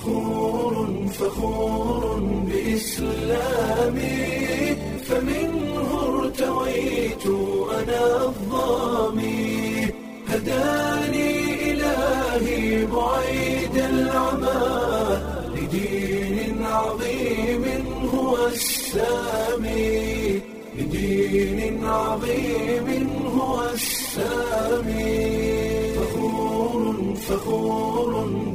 فخور فخور بإسلامي فمنه ارتويت أنا الضامي هداني إلهي بعيد العمى لدين عظيم هو السامي لدين عظيم هو السامي فخور فخور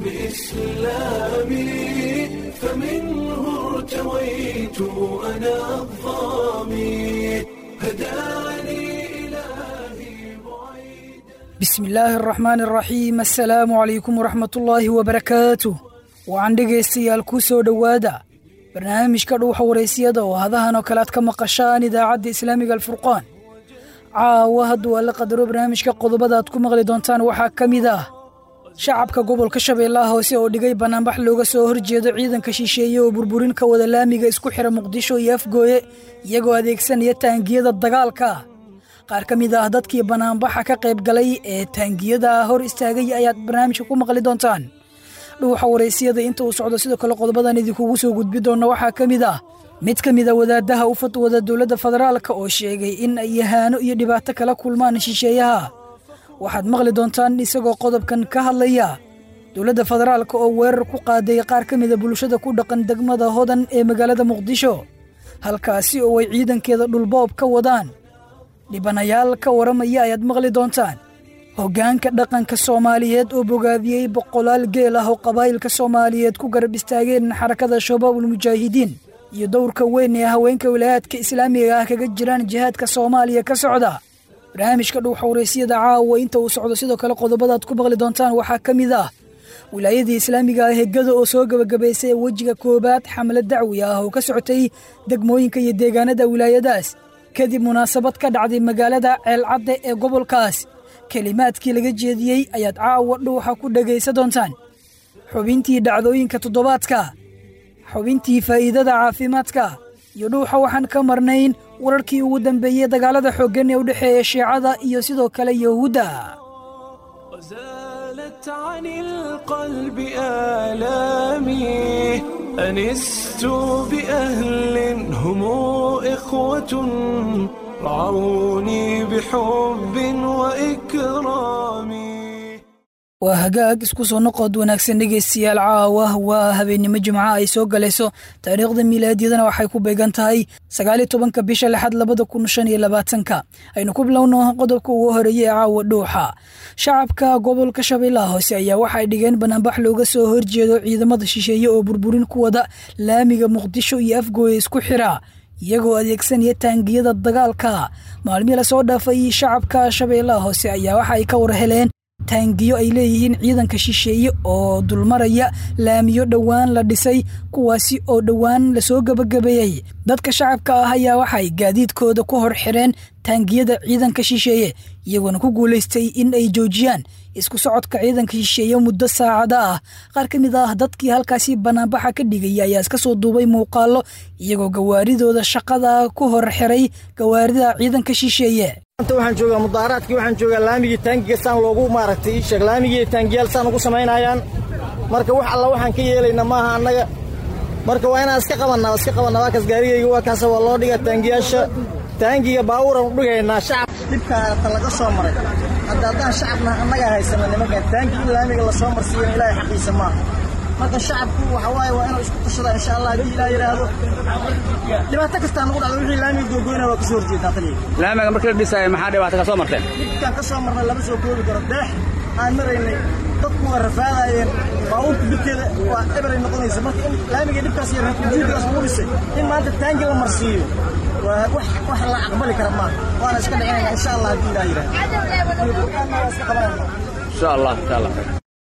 بإسلامي فمنه ارتويت أنا الضامي هداني إلهي بعيد bismi illaahi araxmaani araxiim assalaamu calaykum waraxmatullaahi wabarakaatuh waxaan dhegaystayaal kuu soo dhowaada barnaamijka dhuuxa waraysiyada oo hadahan oo kale aad ka maqashaan idaacadda islaamiga alfurqaan caawa hadduu alla qadaro barnaamijka qodobada aad ku maqli doontaan waxaa ka mid ah shacabka gobolka shabeellaha hoose oo dhigay bannaanbax looga soo horjeedo ciidanka shisheeye oo burburin ka wada laamiga isku xira muqdisho iyo afgooye iyagoo adeegsanaya taangiyada dagaalka qaar ka mid ah dadkii bannaanbaxa ka qayb galay ee taangiyada hor istaagay ayaad barnaamijka ku maqli doontaan dhuuxa waraysiyada inta uu socdo sidoo kale qodobadan idinkugu soo gudbi doonna waxaa ka mid ah mid ka mid a wadaadaha u fatwada dowladda federaalka oo sheegay in ay yahaano iyo dhibaato kala kulmaan shisheeyaha waxaad maqli doontaan isagoo qodobkan ka hadlaya dowladda federaalka oo weerar ku qaaday qaar ka mida bulshada ku dhaqan degmada hodan ee magaalada muqdisho halkaasi oo ay ciidankeeda dhulboob ka wadaan dhibanayaal ka waramaya ayaad maqli doontaan hoggaanka dhaqanka soomaaliyeed oo bogaadiyey boqolaal geel ah oo qabaa'ilka soomaaliyeed ku garab istaageen xarakada shabaabul mujaahidiin iyo dowrka weyn ee haweenka wilaayaadka islaamiga ah kaga jiraan jihaadka soomaaliya ka socda barnaamijka dhuuxa waraysiyada caawa inta uu socdo sidoo kale qodobadaad ku maqli doontaan waxaa ka mid ah wilaayadii islaamiga ah hegada oo soo gebagabaysay wejiga koowaad xamlad dacwi ah oo ka socotay degmooyinka iyo deegaanada wilaayadaas kadib munaasabad ka dhacday magaalada ceelcadde ee gobolkaas kelimaadkii laga jeediyey ayaad caawa dhuuxa ku dhegaysa doontaan xubintii dhacdooyinka toddobaadka xubintii faa'iidada caafimaadka iyo dhuuxa waxaan ka marnayn wararkii ugu dambeeyey dagaalada xooggan ee u dhexeeya shiicada iyo sidoo kale yahuudda وزالت عن القلب آلامي أنست بأهل هم إخوة رعوني بحب وإكرام waa hagaag isku soo noqod wanaagsan dhegaystayaal caawa waa habeennimo jimco ay soo galayso taariikhda miilaadiyadana waxay ku beegan tahay sagaaliyo tobanka bisha lixaad labada kun shan iyo labaatanka aynu ku bilowno qodobka ugu horeeyey ee caawa dhuuxa shacabka gobolka shabeellaha hoose ayaa waxay dhigeen banaanbax looga soo horjeedo ciidamada shisheeye oo burburin ku wada laamiga muqdisho iyo afgooya isku xira iyagoo adeegsanaya taangiyada dagaalka maalmihii lasoo dhaafay shacabka shabeellaha hoose ayaa waxa ay ka war heleen taangiyo ay leeyihiin ciidanka shisheeye oo dulmaraya laamiyo dhowaan la dhisay kuwaasi oo dhowaan lasoo gebagabeeyey dadka shacabka ah ayaa waxay gaadiidkooda ku hor xireen taangiyada ciidanka shisheeye iyagoona ku guulaystay in ay joojiyaan isku socodka ciidanka shisheeye muddo saacada ah qaar ka mid ah dadkii halkaasi banaanbaxa ka dhigaya ayaa iska soo duubay muuqaallo iyagoo gawaaridooda shaqada ku hor xiray gawaarida ciidanka shisheeye maanta waxaan joogaa mudaaraadkii waxaan joogaa laamigii taangiga saan loogu maaragtay ii sheeg laamigii taangiyaal saan ugu samaynayaan marka wax alla waxaan ka yeelayna maaha annaga marka waa inaan iska qabannaa iska qabannaa waa kaas gaarigayga waa kaasa waa loo dhigaa taangiyaasha taangiga baabuuran u dhigaynaa shacab dhibkaata laga soo maray hadda haddaan shacabna annagaa haysana nimankan taangi in laamiga lasoo marsiiyana ilaahay xaqiisa maaha marka shacabku waxa waaye waa inuu isku tashada insha allah haddii ilaa yidhaahdo dhibaato kastaa nagu dhacdo wixii laamiga googoyna waa ka soo horjeedaa taliya laamiga markii la dhisaayo maxaa dhibaato ka soo marteen dhibkaan ka soo marnay lama soo koobi karo deex aan maraynay dadku waa rafaadaayeen baabuurka dhibkeeda waa eberay noqonaysa marka in laamiga dhibkaas iyo ujuudkaas lagu dhisay in maanta taangi la marsiiyo waa wax wax la aqbali kara maaha waana iska dhicinaya insha allah haddii ilaa yidhaahdo waa iska qabanayna insha allah insha allah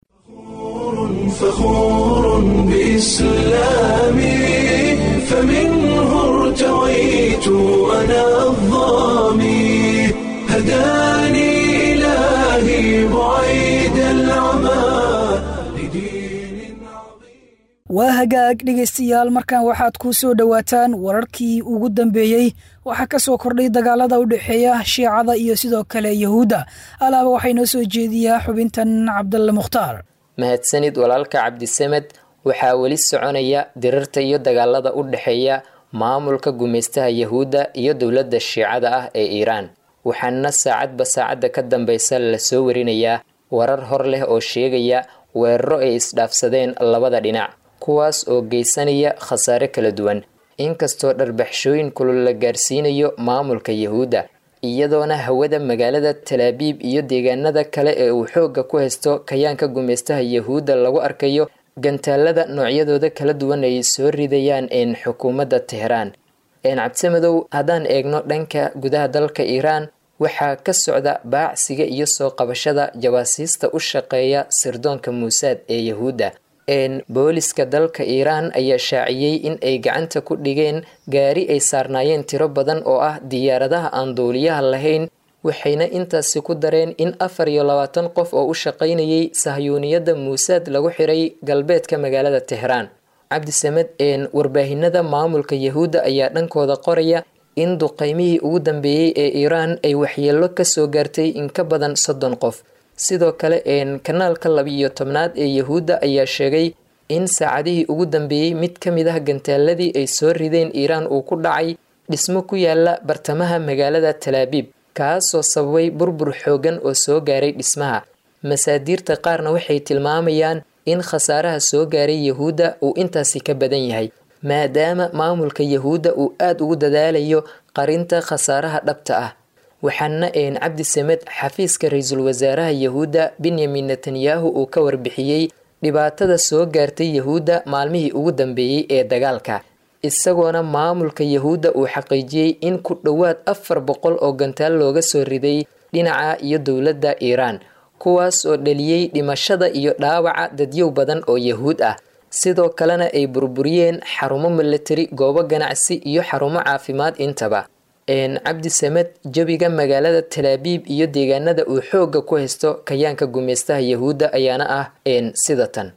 فخور بإسلامي فمنه ارتويت أنا الضامي هداني إلهي بعيد العمى لدين عظيم waa hagaag dhegaystayaal markan waxaad ku soo dhowaataan wararkii ugu dambeeyey waxaa ka soo kordhay dagaalada u dhexeeya shiicada iyo sidoo kale yahuudda alaaba waxay noo soo jeediyaa xubintan cabdalle mukhtaar mahadsanid walaalka cabdisamed waxaa weli soconaya dirirta iyo dagaalada u dhexeeya maamulka gumaystaha yahuudda iyo dowladda shiicada ah ee iiraan waxaana saacadba saacadda ka dambaysa lasoo warinayaa warar hor leh oo sheegaya weeraro ay isdhaafsadeen labada dhinac kuwaas oo geysanaya khasaare kala duwan inkastoo dharbaxshooyin kulul la gaarsiinayo maamulka yahuudda iyadoona hawada magaalada talaabiib iyo deegaanada kale ee uu xoogga ku haysto kayaanka gumaystaha yahuudda lagu arkayo gantaalada noocyadooda kala duwan ay soo ridayaan een xukuumadda teheraan een cabdimadow haddaan eegno dhanka gudaha dalka iiraan waxaa ka socda baacsiga iyo soo qabashada jawaasiista u shaqeeya sirdoonka muusaad ee yahuudda een booliska dalka iiraan ayaa shaaciyey in ay gacanta ku dhigeen gaari ay saarnaayeen tiro badan oo ah diyaaradaha aan duuliyaha lahayn waxayna intaasi ku dareen in afar iyo labaatan qof oo u shaqaynayay sahyuuniyadda muusaad lagu xiray galbeedka magaalada teheraan cabdisamed een warbaahinada maamulka yahuudda ayaa dhankooda qoraya in duqeymihii ugu dambeeyey ee iiraan ay waxyeelo kasoo gaartay in ka badan soddon qof sidoo kale een kanaalka labiiyo tobnaad ee yahuudda ayaa sheegay in saacadihii ugu dambeeyey mid ka mid ah gantaaladii ay soo rideen iiraan uu ku dhacay dhismo ku yaala bartamaha magaalada talaabiib kaasoo sababay burbur xoogan oo soo gaaray dhismaha masaadiirta qaarna waxay tilmaamayaan in khasaaraha soo gaaray yahuudda uu intaasi ka badan yahay maadaama maamulka yahuudda uu aada ugu dadaalayo qarinta khasaaraha dhabta ah waxaana een cabdi samed xafiiska ra-iisul wasaaraha yahuudda benyamin netanyahu uu ka warbixiyey dhibaatada soo gaartay yahuudda maalmihii ugu dambeeyey ee dagaalka isagoona maamulka yahuudda uu xaqiijiyey in ku dhowaad afar boqol oo gantaal looga soo riday dhinaca iyo dowladda iiraan kuwaas oo dhaliyey dhimashada iyo dhaawaca dadyow badan oo yahuud ah sidoo kalena ay burburiyeen xarumo milatari goobo ganacsi iyo xarumo caafimaad intaba cabdi samed jabiga magaalada talaabiib iyo deegaanada uu xoogga ku haysto kayaanka gumaystaha yahuudda ayaana ah sida tan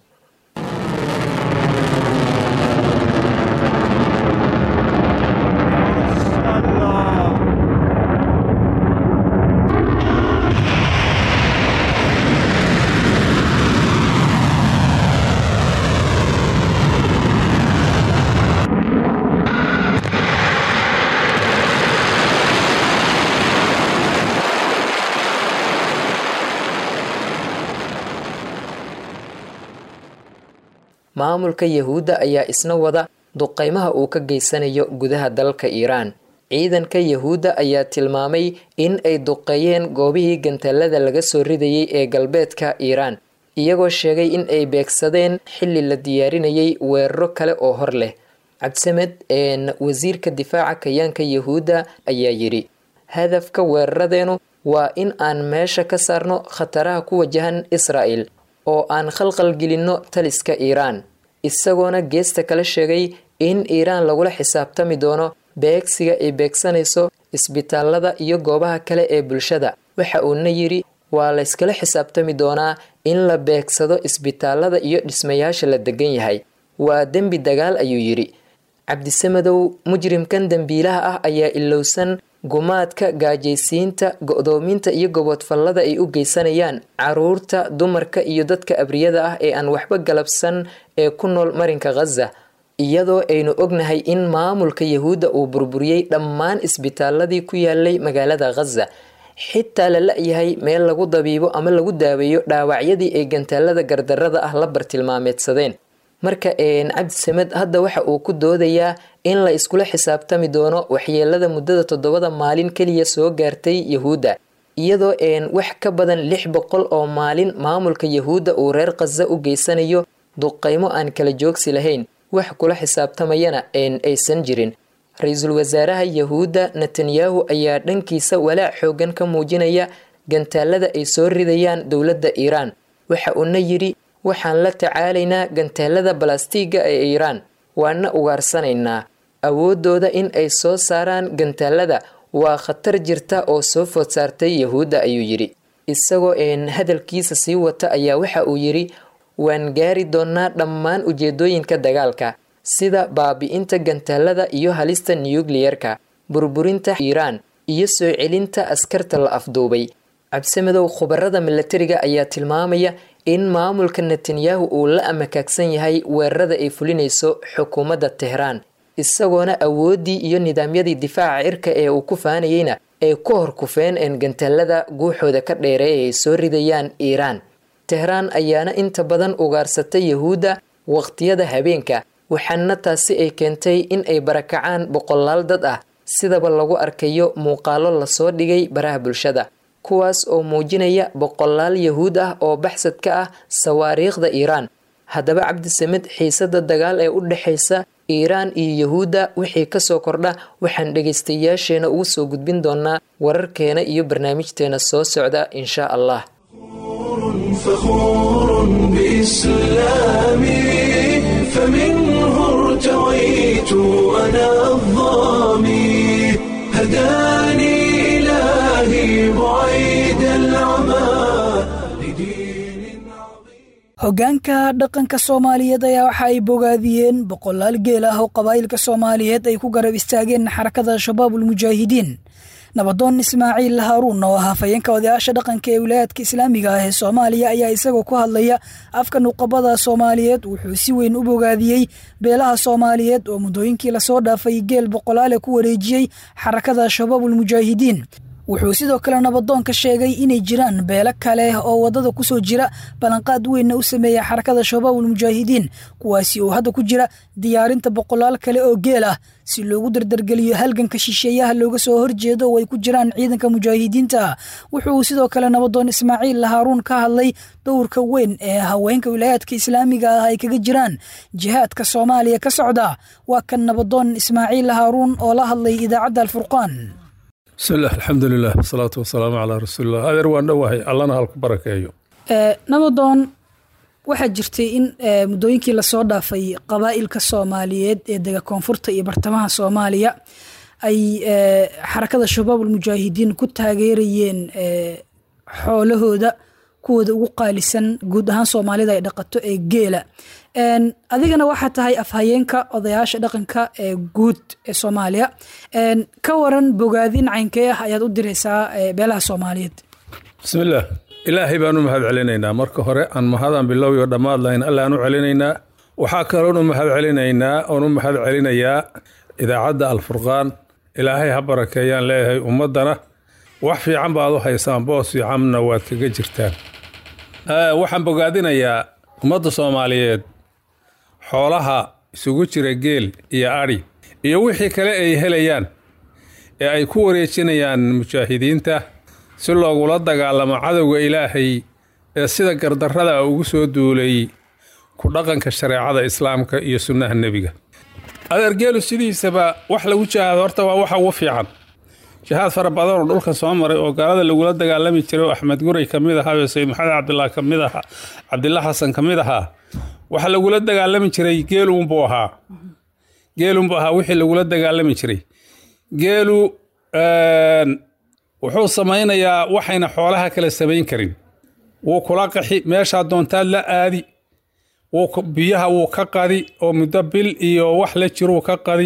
maamulka yahuudda ayaa isna wada duqeymaha uu ka geysanayo gudaha dalka iiraan ciidanka yahuudda ayaa tilmaamay in ay duqeeyeen goobihii gantaalada laga soo ridayay ee galbeedka iiraan iyagoo sheegay in ay beegsadeen xilli la diyaarinayay weeraro kale oo hor leh cabdisamed wasiirka difaaca kayaanka yahuudda ayaa yidhi hadafka weeraradeenu waa in aan meesha ka saarno khataraha ku wajahan israa'el oo aan khalqal gelinno taliska iiraan isagoona geesta kala sheegay in iiraan lagula xisaabtami doono beegsiga ay beegsanayso isbitaalada iyo goobaha kale ee bulshada waxa uuna yidhi waa layskala xisaabtami doonaa in la beegsado isbitaalada iyo dhismayaasha la degan yahay waa dembi dagaal ayuu yidhi cabdisamadow mujrimkan dembiilaha ah ayaa ilowsan gumaadka gaajaysiinta go-doominta iyo gobodfallada ay u geysanayaan caruurta dumarka iyo dadka abriyada ah ee aan waxba galabsan ee ku nool marinka khaza iyadoo aynu ognahay in maamulka yahuudda uu burburiyey dhammaan isbitaaladii ku yaalay magaalada khaza xitaa la la-yahay meel lagu dabiibo ama lagu daaweeyo dhaawacyadii ay gantaalada gardarada ah la bartilmaameedsadeen marka cabdisamed hadda waxa uu ku doodayaa in la iskula xisaabtami doono waxyeelada muddada toddobada maalin keliya soo gaartay yahuudda iyadoo wax ka badan lix boqol oo maalin maamulka yahuudda uu reer khaza u geysanayo duqeymo aan kala joogsi lahayn wax kula xisaabtamayana aysan jirin ra-iisul wasaaraha yahuudda netanyahu ayaa dhankiisa walaac xoogan ka muujinaya gantaalada ay soo ridayaan dowladda iiraan waxa uuna yidhi waxaan la tacaalaynaa gantaalada balastiga ee iiraan waana ugaarsanaynaa awooddooda in ay soo saaraan gantaalada waa khatar jirta oo soo food saartay yahuudda ayuu yidhi isagoo een hadalkiisa sii wata ayaa waxa uu yidhi waan gaari doonnaa dhammaan ujeedooyinka dagaalka sida baabi'inta gantaalada iyo halista nuyukliyerka burburinta iiraan iyo soo celinta askarta la afduubay cabsamadow khubarada milatariga ayaa tilmaamaya in maamulka netanyahu uu la amakaagsan yahay weerarada ay fulinayso xukuumadda tehraan isagoona awooddii iyo nidaamyadii difaaca cirka ee uu ku faanayeyna ay ku hor kufeen een gantaalada guuxooda ka dheereey ay soo ridayaan iiraan tehraan ayaana inta badan ugaarsatay yahuudda waqtiyada habeenka waxaana taasi ay keentay in ay barakacaan boqolaal dad ah sidaba lagu arkayo muuqaalo lasoo dhigay baraha bulshada kuwaas oo muujinaya boqolaal yahuud ah oo baxsad ka ah sawaariikhda iiraan haddaba cabdisamed xiisada dagaal ee u dhexaysa iiraan iyo yahuudda wixii kasoo kordha waxaan dhegaystayaasheena ugu soo gudbin doonaa wararkeena iyo barnaamijteena soo socda insha allah فخور بإسلامي فمنه ارتويت أنا الظامي هداني إلهي بعيد العمى لدين عظيم hoggaanka dhaqanka soomaaliyeed ayaa waxa ay bogaadiyeen boqolaal geel ah oo qabaa'ilka soomaaliyeed ay ku garab istaageen xarakada shabaabul mujaahidiin nabadoon ismaaciil haaruun oo ah hafayeenka odayaasha dhaqanka ee wilaayadka islaamiga ah ee soomaaliya ayaa isagoo ku hadlaya afka nuqabada soomaaliyeed wuxuu si weyn u bogaadiyey beelaha soomaaliyeed oo muddooyinkii lasoo dhaafay geel boqolaale ku wareejiyey xarakada shabaabul mujaahidiin wuxuu sidoo kale nabadoonka sheegay inay jiraan beelo kale oo wadada kusoo jira ballanqaad weynna u sameeya xarakada shabaabul mujaahidiin kuwaasi oo hadda ku jira diyaarinta boqolaal kale oo geel ah si loogu dardargeliyo halganka shisheeyaha looga soo horjeedo oo ay ku jiraan ciidanka mujaahidiinta wuxuu sidoo kale nabadoon ismaaciil haaruun ka hadlay dowrka weyn ee haweenka wilaayaadka islaamiga ah ay kaga jiraan jihaadka soomaaliya ka socda waa kan nabadoon ismaaciil haaruun oo la hadlay idaacadda alfurqaan bismillaah alxamdulilah wasalaatu wasalaamu calaa rasuulilah adeer waan dhowahay allana halku barakeeyo nabadoon waxaa jirtay in muddooyinkii lasoo dhaafay qabaa'ilka soomaaliyeed ee dega koonfurta iyo bartamaha soomaaliya ay xarakada shabaabul mujaahidiin ku taageerayeen xoolahooda kuwooda ugu qaalisan guud ahaan soomaalida ay dhaqato ee geela adigana waxaa tahay afhayeenka odayaasha dhaqanka ee guud ee soomaaliya ka waran bogaadin caynkee ah ayaad u diraysaa beelaha soomaaliyeed bismillaah ilaahay baan u mahad celinaynaa marka hore aan mahadaan bilowyo dhammaad lahayn allaan u celinaynaa waxaa kaloon u mahad celinaynaa oon u mahad celinayaa idaacadda alfurqaan ilaahay ha barakeeyaan leeyahay ummaddana wax fiican baad u haysaan boos fiicanna waad kaga jirtaan waxaan bogaadinayaa ummadda soomaaliyeed xoolaha isugu jira geel iyo adhi iyo wixii kale ay helayaan ee ay ku wareejinayaan mujaahidiinta si loogula dagaalamo cadowga ilaahay ee sida gardarrada ugu soo duulay ku dhaqanka shareecada islaamka iyo sunnaha nebiga adeergeelu sidiisaba wax lagu jihaado horta waa waxa ugu fiican jihaad fara badan oo dhulka soo maray oo gaalada lagula dagaalami jiray oo axmed guray ka mid ahaa oo sayid maxamed cabdillah ka mid ahaa cabdillah xasan ka mid ahaa waxa lagula dagaalami jiray geelunbuu ahaa geelunbuu ahaa wixii lagula dagaalami jiray geelu wuxuu samaynayaa waxayna xoolaha kale samayn karin wuu kula qaxi meeshaa doontaad la aadi biyaha wuu ka qadi oo muddo bil iyo wax la jiruu ka qadi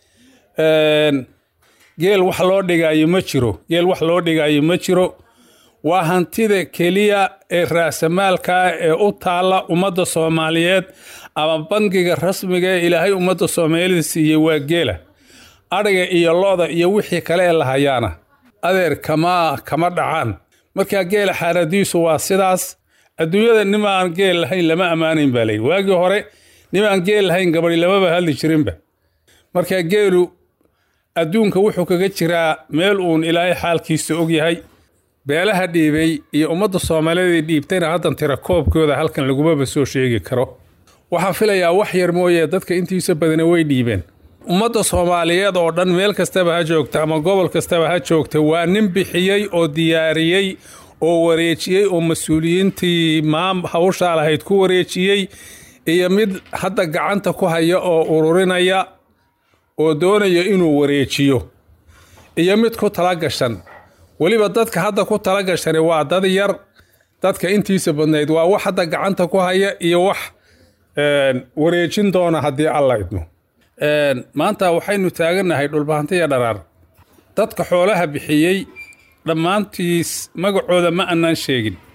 geel wax loo dhigaayo ma jiro geel wax loo dhigaayo ma jiro waa hantida keliya ee raasamaalkaa ee u taalla ummadda soomaaliyeed ama bangiga rasmiga ee ilaahay ummadda soomaalida siiyey waa geela adhiga iyo lo-da iyo wixii kale ee lahayaana adeer kama kama dhacaan markaa geela xaaladiisu waa sidaas adduunyada nimaan geel lahayn lama ammaanayn baa layidhi waagii hore nimaan geel lahayn gabadhi lamaba hadli jirinba markaa geelu adduunka wuxuu kaga jiraa meel uun ilaahay xaalkiisa og yahay beelaha dhiibay iyo ummadda soomaaliyeed dhiibtayna haddan tira koobkooda halkan lagumaba soo sheegi karo waxaan filayaa wax yar mooye dadka intiisa badana way dhiibeen ummadda soomaaliyeed oo dhan meel kastaba ha joogta ama gobol kastaba ha joogta waa nin bixiyey oo diyaariyey oo wareejiyey oo mas-uuliyiintii maam hawshaa lahayd ku wareejiyey iyo mid hadda gacanta ku haya oo ururinaya oo doonaya inuu wareejiyo iyo mid ku tala gashan weliba dadka hadda ku tala gashani waa dad yar dadka intiisa badnayd waa wax hadda gacanta ku haya iyo wax wareejin doona haddii alla idmo maanta waxaynu taagannahay dhulbahantiya dharaar dadka xoolaha bixiyey dhammaantiis magacooda ma annaan sheegin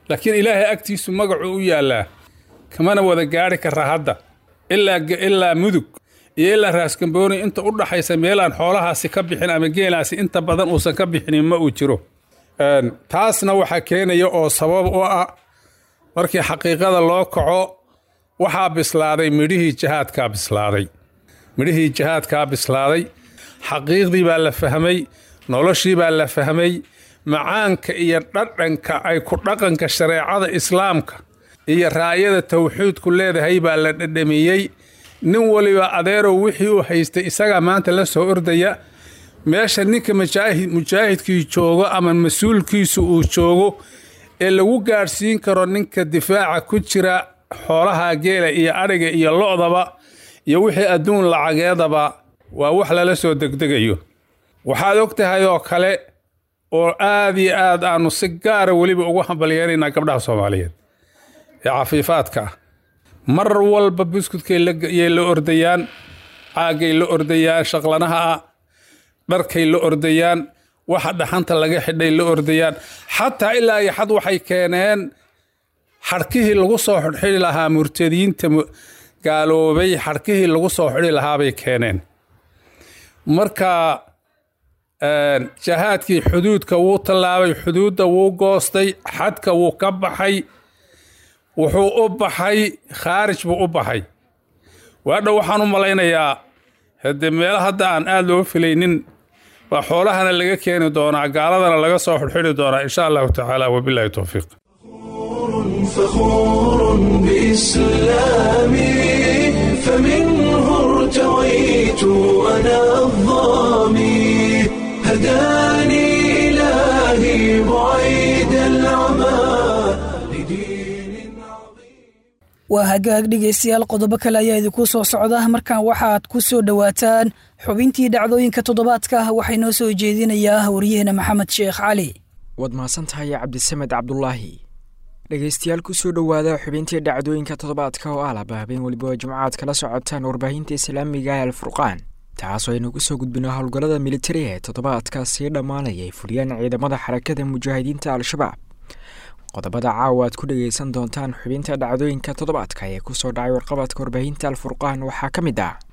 laakiin ilaahay agtiisu magacuu u yaallaa kamana wada gaari kara hadda ilaa ilaa mudug iyo ilaa raaskambooni inta u dhaxaysa meelaan xoolahaasi ka bixin ama geelaasi inta badan uusan ka bixinin ma uu jiro taasna waxaa keenaya oo sabab u ah markii xaqiiqada loo kaco waxaa bislaaday midhihii jihaadkaa bislaaday midhihii jihaadkaa bislaaday xaqiiqdii baa la fahmay noloshii baa la fahmay macaanka iyo dhadhanka ay ku dhaqanka shareecada islaamka iyo raayada tawxiidku leedahay baa la dhadhamiyey nin waliba adeerow wixii uu haystay isagaa maanta la soo ordaya meesha ninka mujaahidkii joogo ama mas-uulkiisu uu joogo ee lagu gaadhsiin karo ninka difaaca ku jira xoolaha geela iyo adhiga iyo lo'daba iyo wixii adduun lacageedaba waa wax lala soo degdegayo waxaad og tahay oo kale oo aad iyo aad aanu si gaara weliba ugu hambalyeeraynaa gabdhaha soomaaliyeed ee cafiifaadka ah mar walba buskudkay yay la ordayaan caagay la ordayaan shaqlanaha ah dharkay la ordayaan waxa dhaxanta laga xidhay la ordayaan xataa ilaa iyo xad waxay keeneen xadhkihii lagu soo xidhxidhi lahaa murtadiinta gaaloobay xadhkihii lagu soo xidhi lahaabay keeneen marka jahaadkii xuduudka wuu tallaabay xuduudda wuu goostay xadka wuu ka baxay wuxuu u baxay khaarij buu u baxay waadha waxaan u malaynayaa haddee meelo hadda aan aad loo filaynin waa xoolahana laga keeni doonaa gaaladana laga soo xidhxidhi doonaa insha allahu tacaala wabilahi towfiiq فخور بإسلامي فمنه ارتويت أنا الظامي هداني إلهي بعيد العمى لدين عظيم waa hagaag dhegaystayaal qodobo kale ayaa idinku soo socda markan waxaad ku soo dhowaataan xubintii dhacdooyinka toddobaadka waxay noo soo jeedinayaa waryaheena maxamed sheekh cali waad mahadsantahay cabdisamed cabdulaahi dhegaystayaal ku soo dhowaada xubintii dhacdooyinka toddobaadka oo ah laba habeen weliba jimcaad kala socotaan warbaahinta islaamiga ee alfurqaan taasoo aynu kusoo gudbino howlgallada militari ee toddobaadka sii dhammaanaya ay fuliyaan ciidamada xarakada mujaahidiinta al-shabaab qodobada caawa aad ku dhegaysan doontaan xubinta dhacdooyinka toddobaadka ee kusoo dhacay warqabadka warbaahinta alfurqaan waxaa ka mid ah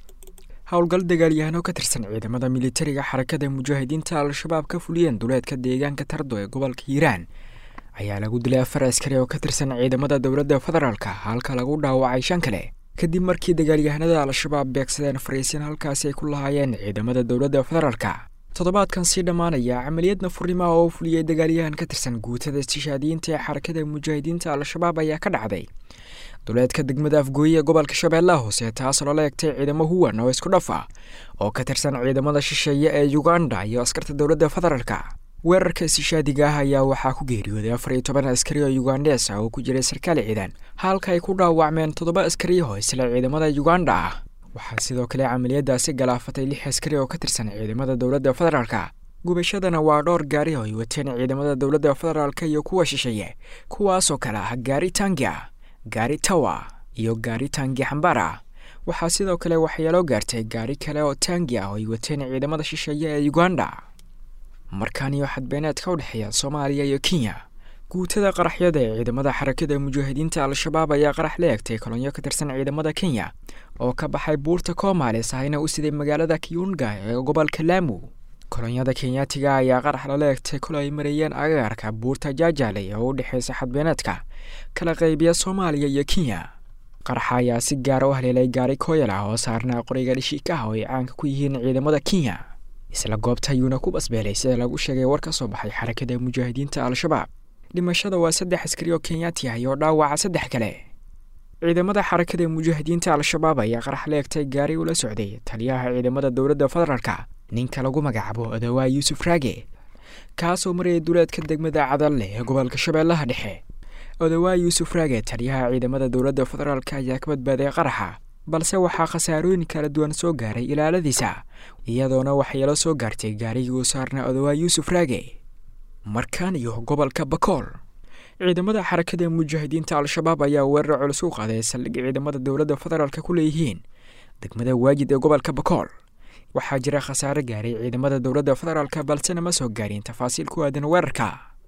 howlgal dagaalyahano ka tirsan ciidamada militariga xarakada mujaahidiinta al-shabaab ka fuliyeen duleedka deegaanka tardo ee gobolka hiiraan ayaa lagu dilay afar askari oo ka tirsan ciidamada dowladda federaalka halka lagu dhaawacay shan kale kadib markii dagaalyahanada al-shabaab beegsadeen fariisin halkaasi ay ku lahaayeen ciidamada dowladda federaalka toddobaadkan sii dhammaanaya camaliyad nafurnimo oo fuliyey dagaalyahan ka tirsan guutada istishaadiyiinta ee xarakada mujaahidiinta al-shabaab ayaa ka dhacday duleedka degmada afgooye ee gobolka shabeellaha hoose taas loola egtay ciidamo huwan oo isku dhaf ah oo ka tirsan ciidamada shisheeye ee uganda iyo askarta dowladda federaalka weerarka istishaadiga ah ayaa waxaa ku geeriyooday afar iyo toban askari oo yugandes ah oo ku jiray sarkaal ciidan halka ay ku dhaawacmeen toddoba askari oo isla ciidamada uganda ah waxaa sidoo kale camaliyadaasi galaafatay lix askari oo ka tirsan ciidamada dowladda federaalka gubashadana waa dhowr gaari oo ay wateen ciidamada dowladda federaalka iyo kuwa shisheeye kuwaasoo kale ah gaari tangia gaari tawa iyo gaari tangi xambaar ah waxaa sidoo kale waxyeeloo gaartay gaari kale oo tangi ah oo ay wateen ciidamada shisheeye ee uganda markaan iyo xadbeeneedka u dhexeeya soomaaliya iyo kenya guutada qaraxyada ee ciidamada xarakada mujaahidiinta al-shabaab ayaa qarax la egtay kolonyo ka tirsan ciidamada kenya oo ka baxay buurta koomaales ahayna u siday magaalada kiyunga ee gobolka laamu kolonyada kenyaatiga ayaa qarax lala egtay kol ay marayeen agaarka buurta jaajaaley oo u dhexeysa xadbeeneedka kala qaybiya soomaaliya iyo kenya qaraxa ayaa si gaara u haleelay gaari kooyal ah oo saarnaa qoriga dhishiikaha oo ay caanka ku yihiin ciidamada kenya isla goobta ayuuna ku basbeelay sida lagu sheegay war ka soo baxay xarakada mujaahidiinta al-shabaab dhimashada waa saddex askari oo kenyaati ah iyo dhaawaca saddex kale ciidamada xarakada mujaahidiinta al-shabaab ayaa qarax la egtay gaari ula socday taliyaha ciidamada dowladda federaalka ninka lagu magacaabo odawaa yuusuf raage kaasoo marayay duleedka degmada cadalle ee gobolka shabeellaha dhexe odawaa yuusuf raage taliyaha ciidamada dowladda federaalk ayaa ka badbaaday qaraxa balse waxaa khasaarooyin kala duwan soo gaaray ilaaladiisa iyadoona waxyeelo soo gaartay gaarigii uu saarnaa odawaa yuusuf raage markaan iyo gobolka bakool ciidamada xarakada mujaahidiinta al-shabaab ayaa weerar culus u qaaday saldhig ciidamada dowladda federaalk ku leeyihiin degmada waajid ee gobolka bakool waxaa jira khasaare gaaray ciidamada dowladda federaalk balsena ma soo gaarin tafaasiil ku aadan weerarka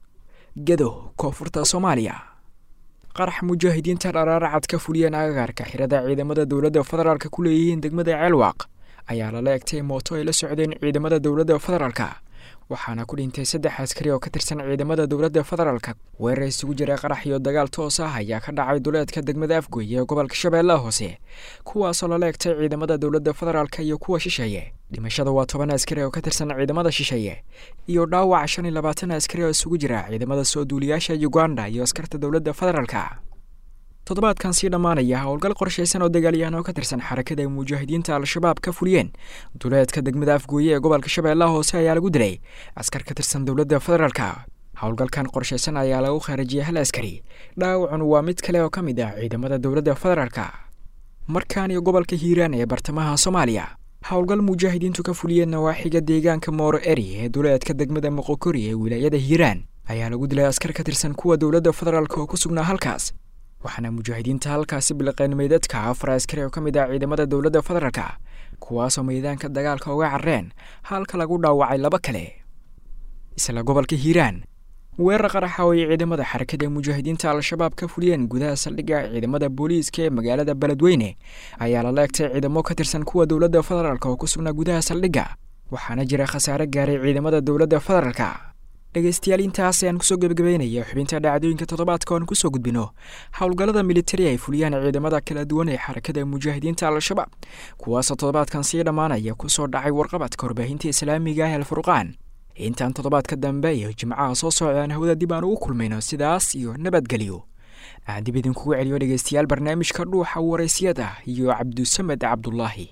gedo koonfurta soomaaliya qarax mujaahidiinta dharaaracad ka fuliyeen agagaarka xirada ciidamada dowladda federaalk ku leeyihiin degmada ceelwaaq ayaa lala egtay mooto ay la socdeen ciidamada dowladda federaalka waxaana ku dhintay saddex askari oo ka tirsan ciidamada dowladda federaalka weerar isugu jira qarax iyo dagaal toos ah ayaa ka dhacay duleedka degmada afgoy ee gobolka shabeellaha hoose kuwaasoo lala egtay ciidamada dowladda federaalka iyo kuwa shisheeye dhimashada waa toban askari oo ka tirsan ciidamada shisheeye iyo dhaawac shan iyo labaatan askari oo isugu jira ciidamada soo duuliyaasha uganda iyo askarta dowladda federaalka toddobaadkan sii dhammaanaya howlgal qorshaysan oo dagaalyahan oo ka tirsan xarakada ay mujaahidiinta al-shabaab ka fuliyeen duleedka degmada afgooye ee gobolka shabeellaha hoose ayaa lagu dilay askar ka tirsan dowladda federaalka howlgalkan qorshaysan ayaa lagu khaarijiyay hal askari dhaawacun waa mid kale oo ka mid ah ciidamada dowladda federaalka markaan iyo gobolka hiiraan ee bartamaha soomaaliya howlgal mujaahidiintu ka fuliyeen nawaaxiga deegaanka mooro eri ee duleedka degmada moqokori ee wilaayada hiiraan ayaa lagu dilay askar ka tirsan kuwa dowladda federaalk oo ku sugnaa halkaas waxaana mujaahidiinta halkaasi biliqeen meydadka afar askari oo ka mid ah ciidamada dowladda federaalka kuwaasoo meydaanka dagaalka uga carreen halka lagu dhaawacay laba kale isla gobolka hiiraan weerar qaraxa oo ay ciidamada xarakada ee mujaahidiinta al-shabaab ka fuliyeen gudaha saldhigga ciidamada booliiska ee magaalada beledweyne ayaa lala egtay ciidamo ka tirsan kuwa dowladda federaalk oo ku sugnaa gudaha saldhigga waxaana jira khasaare gaaray ciidamada dowladda federaalka dhegaystayaal intaas ayaan kusoo gebagabeynaya xubinta dhacdooyinka toddobaadka oan kusoo gudbino howlgallada militari ay fuliyaan ciidamada kala duwan ee xarakada mujaahidiinta al-shabaab kuwaasoo toddobaadkan sii dhammaanaya kusoo dhacay warqabadka warbaahinta islaamiga ah alfurqaan intaan toddobaadka dambe iyo jimcaha soo socdaan hawada dib aan ugu kulmayno sidaas iyo nabadgelyo aan dib idinkugu celiyo dhegaystayaal barnaamijka dhuuxa waraysyada iyo cabdusamed cabdulaahi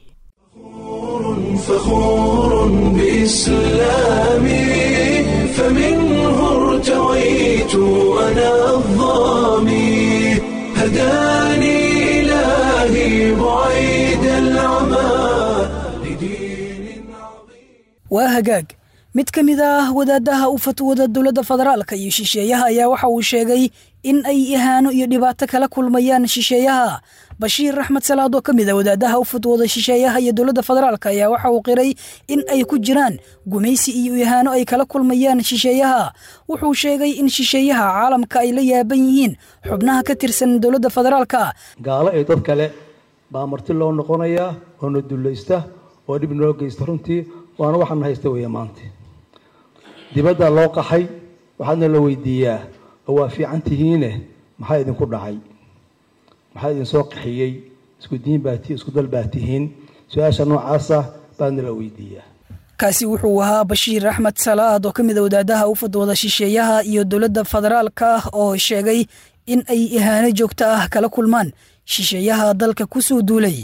فخور بإسلامي فمنه ارتويت أنا الظامي هداني إلهي بعيد العمى لدين عظيم waa hagaag mid ka mid ah wadaadaha u fatwada dowladda federaalka iyo shisheeyaha ayaa waxa uu sheegay in ay ihaano iyo dhibaato kala kulmayaan shisheeyaha bashiir axmed salaad oo ka mid a wadaadaha u fatwooda shisheeyaha iyo dowladda federaalka ayaa waxa uu qiray in ay ku jiraan gumaysi iyo ihaano ay kala kulmayaan shisheeyaha wuxuu sheegay in shisheeyaha caalamka ay la yaaban yihiin xubnaha ka tirsan dowladda federaalka gaalo ee dad kale baa marti loo noqonayaa oo na dullaysta oo dhib noo geysta runtii waana waxaan haysta weeye maanta dibadda loo qaxay waxaadna la weydiiyaa oo waa fiican tihiine maxaa idinku dhacay maxaa idinsoo qaxiyey isku diin baa ti isku dal baa tihiin su-aasha noocaasa baadna la weydiiyaa kaasi wuxuu ahaa bashiir axmed salaad oo ka mid a wadaadaha u fadwada shisheeyaha iyo dowladda federaalka oo sheegay in ay ihaano joogto ah kala kulmaan shisheeyaha dalka ku soo duulay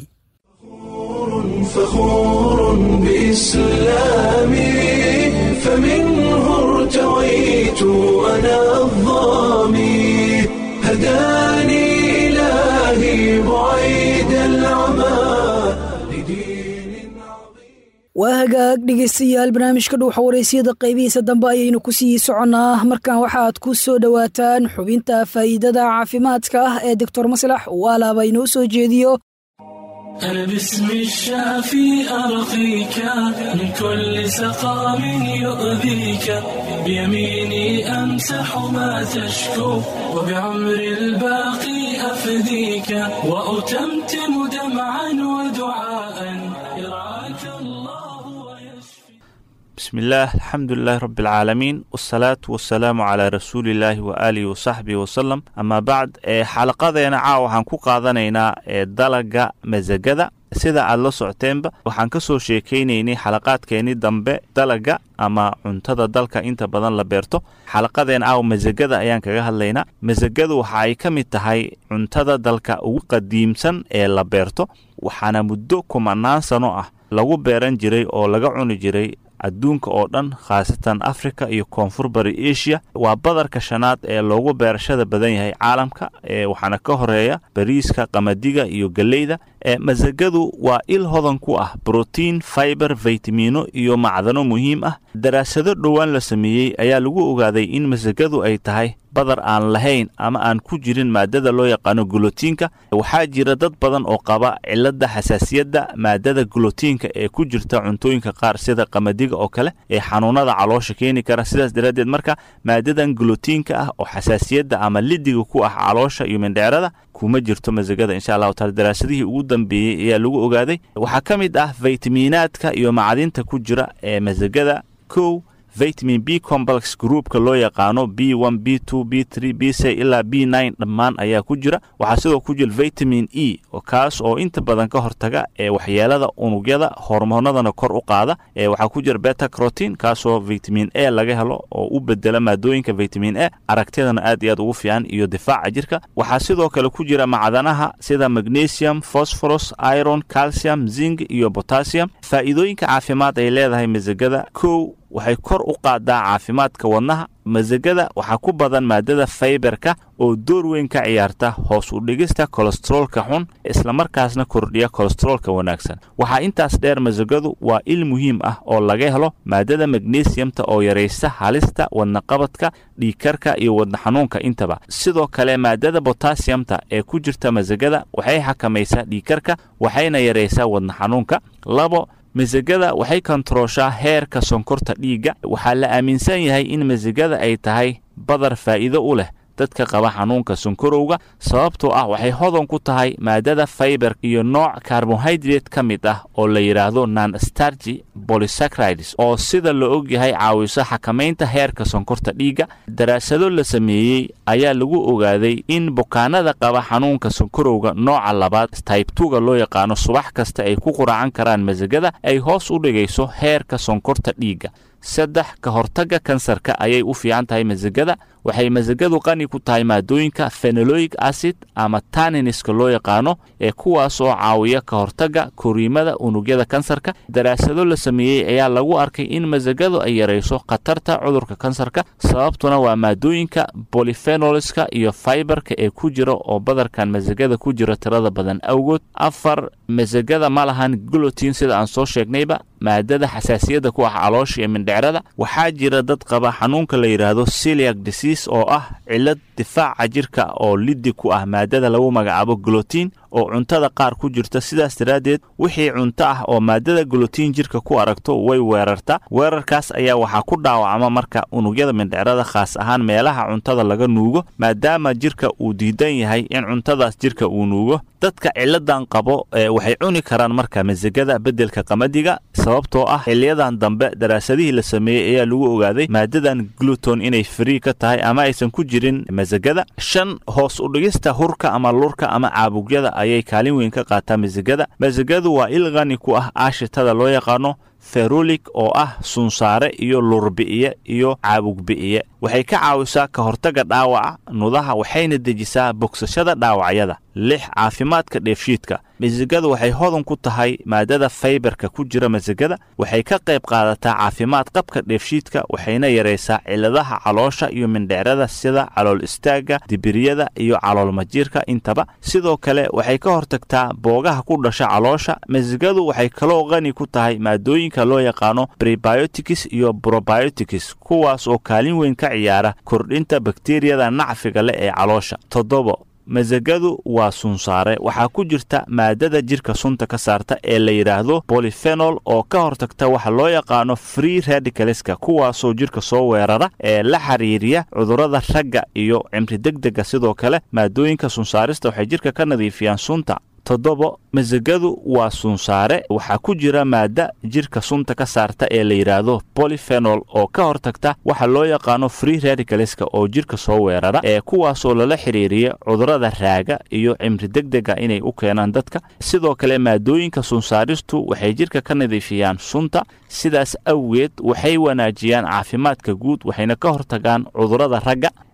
فخور بإسلامي فمنه ارتويت أنا الظامي هداني إلهي بعيد العمى لدين عظيم waa hagaag dhegaystayaal barnaamijka dhuuxa waraysyada qaybihiisa dambe ayaynu ku sii soconnaa markan waxaad ku soo dhowaataan xubinta faa'iidada caafimaadka ah ee doctor maslax uu alaaba inoo soo jeediyo أنا باسم الشافي أرقيك من كل سقام يؤذيك بيميني أمسح ما تشكو وبعمر الباقي أفديك وأتمتم دمعا ودعاء يرعاك الله ويشفي بسم الله الحمد لله رب العالمين والصلاة والسلام على رسول الله وآله وصحبه وسلم أما بعد ee xalaqadeena caawa waxaan ku qaadanaynaa ee dalaga masagada sida aad la socoteenba waxaan ka soo sheekaynaynay xalaqaadkeenii dambe dalaga ama cuntada dalka inta badan la beerto xalaqadeena caawa masagada ayaan kaga hadlaynaa masagadu waxa ay ka mid tahay cuntada dalka ugu qadiimsan ee la beerto waxaana muddo kumanaan sano ah lagu beeran jiray oo laga cuni jiray adduunka oo dhan khaasatan africa iyo koonfur bari asia waa badarka shanaad ee loogu beerashada badan yahay caalamka ee waxaana ka horeeya bariiska qamadiga iyo geleyda masagadu waa il hodan ku ah brotiin fiber vitamino iyo macdano muhiim ah daraasado dhowaan la sameeyey ayaa lagu ogaaday in masagadu ay tahay badar aan lahayn ama aan ku jirin maadada loo yaqaano gulotiinka waxaa jira dad badan oo qaba cilada xasaasiyadda maadada gulotiinka ee ku jirta cuntooyinka qaar sida qamadiga oo kale ee xanuunada caloosha keeni kara sidaas daraaddeed marka maadadan gulotiinka ah oo xasaasiyadda ama lidiga ku ah caloosha iyo mindheerada kuma jirto masagada insha allahu taala daraasadihii ugu dambeeyey ayaa lagu ogaaday waxaa ka mid ah faytamiinaadka iyo macdinta ku jira ee masagada kow vitamin b complex groupka loo yaqaano b one b two b three b c ilaa b nine dhammaan ayaa ku jira waxaa sidoo ku jira vitamin e kaas oo inta badan ka hortaga ee waxyeelada unugyada hormoonadana kor u qaada ee waxaa ku jira beta crotin kaasoo vitamin a laga helo oo u bedela maadooyinka vitamin a aragtidana aad iyo aad ugu fiican iyo difaaca jirka waxaa sidoo kale ku jira macdanaha sida magnesium phosphorus iron calcium zinc iyo potassium faa'iidooyinka caafimaad ay leedahay masagada kow waxay kor u qaadaa caafimaadka wadnaha masagada waxaa ku badan maadada fayberka oo door weyn ka ciyaarta hoos u dhigista kolesteroolka xun islamarkaasna kordhiya kolesteroolka wanaagsan waxaa intaas dheer masagadu waa il muhiim ah oo laga helo maadada magnesiumta oo yaraysa halista wadnaqabadka dhiigkarka iyo wadna xanuunka intaba sidoo kale maadada botasiyamta ee ku jirta masagada waxay xakamaysaa dhiigkarka waxayna yaraysaa wadna xanuunka labo masagada waxay kontarooshaa heerka sonkorta dhiigga waxaa la aaminsan yahay in masagada ay tahay badar faa'iido u leh dadka qaba xanuunka sonkorowga sababtoo ah waxay hodan ku tahay maadada fayber iyo nooc karbohaydrate ka mid ah oo la yidhaahdo non stargi bolysacrides oo sida la og yahay caawiso xakamaynta heerka sonkorta dhiigga daraasado la sameeyey ayaa lagu ogaaday in bukaanada qaba xanuunka sonkorowga nooca labaad taybtuga loo yaqaano subax kasta ay ku quraacan karaan masagada ay hoos u dhigayso heerka sonkorta dhiigga saddex ka hortagga kansarka ayay u fiican tahay masagada waxay masagadu qani ku tahay maadooyinka fenoloic acid ama taniniska loo yaqaano ee kuwaas oo caawiya ka hortagga koriimada unugyada kansarka daraasado la sameeyey ayaa lagu arkay in masagadu ay yarayso khatarta cudurka kansarka sababtuna waa maadooyinka bolifenoliska iyo faibarka ee ku jira oo badarkan masagada ku jira tirada badan awgood afar masagada ma lahan gulotin sida aan soo sheegnayba maadada xasaasiyadda ku ah caloosha iyo mindhecrada waxaa jira dad qaba xanuunka la yidhaahdo celiac disease oo ah cillad difaaca jirka oo liddi ku ah maadada lagu magacaabo gulotiin oo cuntada qaar ku jirta sidaas daraaddeed wixii cunto ah oo maadada gulotiin jirka ku aragto way weerarta weerarkaas ayaa waxaa ku dhaawacma marka unugyada mindhecrada khaas ahaan meelaha cuntada laga nuugo maadaama jirka uu diidan yahay in cuntadaas jirka uu nuugo dadka ciladan qabo waxay cuni karaan marka masagada beddelka qamadiga sababtoo ah xiliyadan dambe daraasadihii la sameeyey ayaa lagu ogaaday maadadan gluton inay frii ka tahay ama aysan ku jirin masagada shan hoos u dhigista hurka ama lurka ama caabugyada ayay kaalin weyn ka qaataa masagada masagadu waa il qani ku ah aashitada loo yaqaano ferulik oo ah sunsaare iyo lurbi'iye iyo caabugbi'iye waxay ka caawisaa ka hortagga dhaawaca nudaha waxayna dejisaa bogsashada dhaawacyada lix caafimaadka dheefshiidka masagadu waxay hodan ku tahay maadada faybarka ku jira masagada waxay ka qayb qaadataa caafimaad qabka dheefshiidka waxayna yaraysaa cilladaha caloosha iyo mindhecrada sida calool istaagga dibiriyada iyo caloolmajiirka intaba sidoo kale waxay ka hortagtaa boogaha ku dhasha caloosha masagadu waxay kaloo qani ku tahay maadooyinka loo yaqaano prebiotics iyo probiotics kuwaas oo kaalin weyn ka ciyaara kordhinta bakteriyada nacfiga leh ee caloosha toddobo masagadu waa sunsaare waxaa ku jirta maadada jirka sunta ka saarta ee la yidhaahdo bolifenol oo ka hortagta waxa loo yaqaano free radicaleska kuwaasoo jirka soo weerara ee la xiriiriya cudurrada ragga iyo cimri degdega sidoo kale maadooyinka sunsaarista waxay jirka ka nadiifiyaan sunta toddobo masagadu waa sunsaare waxaa ku jira maada jirka sunta ka saarta ee la yidhaahdo bolifenol oo ka hortagta waxa loo yaqaano free radicaleska oo jirka soo weerara ee kuwaasoo lala xiriiriya cudurrada raaga iyo cimri degdega inay u keenaan dadka sidoo kale maadooyinka sunsaaristu waxay jirka ka nadiifiyaan sunta sidaas awgeed waxay wanaajiyaan caafimaadka guud waxayna ka hortagaan cudurrada ragga